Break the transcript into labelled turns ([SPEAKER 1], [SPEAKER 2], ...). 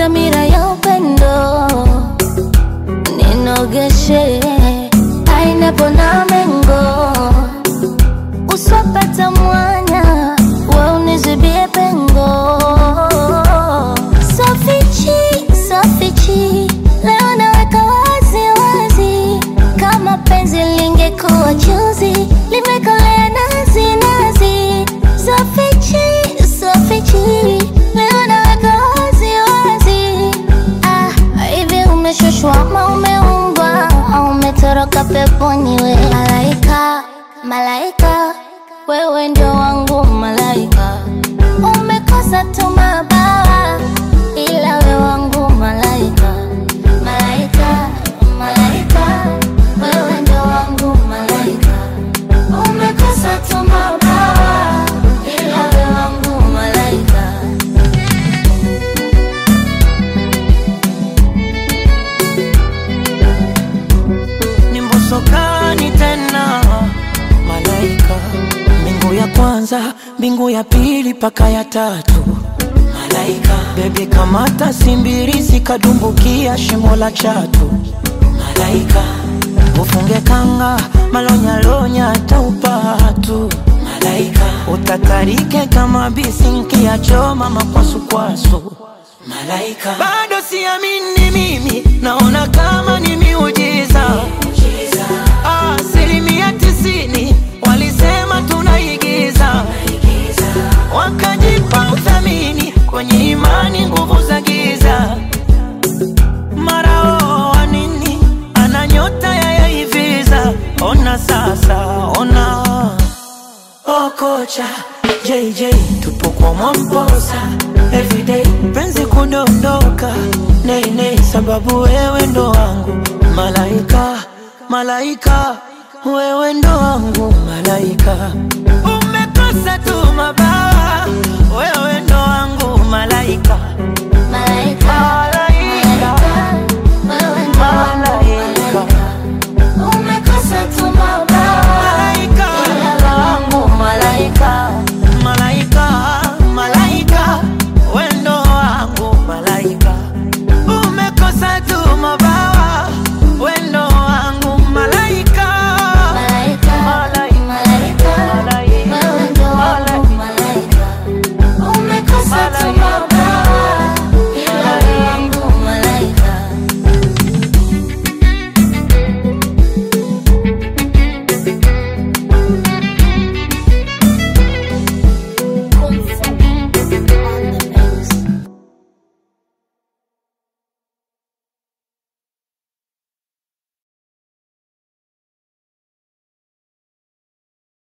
[SPEAKER 1] dhamira ya upendo ninogeshe pineapple na mengo uswapata mwanya we unizibie pengo sofichi sofichi leo naweka wazi wazi kama penzi lingekuwa chuzi limekolea nazi nazi sofichi sofichi leo naweka wazi wazi ah, hivi umeshushwa ama umeumbwa au umetoroka peponi we malaika malaika wewe ndio wangu malaika umekosa tu mabawa ila we wangu malaika malaika malaika wewe ndio wangu malaika umekosa tu mabawa ila we wangu malaika
[SPEAKER 2] ni mbosokani tena malaika mbingu ya kwanza mbingu ya pili paka ya tatu malaika bebi kamata simbirisi kadumbukia shimo la chatu malaika ufunge kanga malonyalonya taupatu malaika utatarike kama bisinki ya choma makwasukwasu malaika bado siamini mimi naona kama ni miujiza asilimia tisini walisema tunaigiza wakajipa uthamini kwenye imani nguvu za giza mara oo wa nini ana nyota ya yaiviza ona sasa ona Oh kocha JJ tupo kwa Mwamposa everyday penzi kudondoka nei nei sababu wewe ndo wangu malaika malaika wewe ndo wangu malaika umekosa tu mabawa wewe ndo wangu malaika
[SPEAKER 1] malaika malaika wewe ndio wangu malaika umekosa tu mabawa
[SPEAKER 2] malaika
[SPEAKER 1] ila we wangu malaika
[SPEAKER 2] malaika malaika wendo wangu malaika umekosa tu mabawa wendo wangu malaika
[SPEAKER 1] malaika malaika wewe ndio wangu malaika umekosa tu mabawa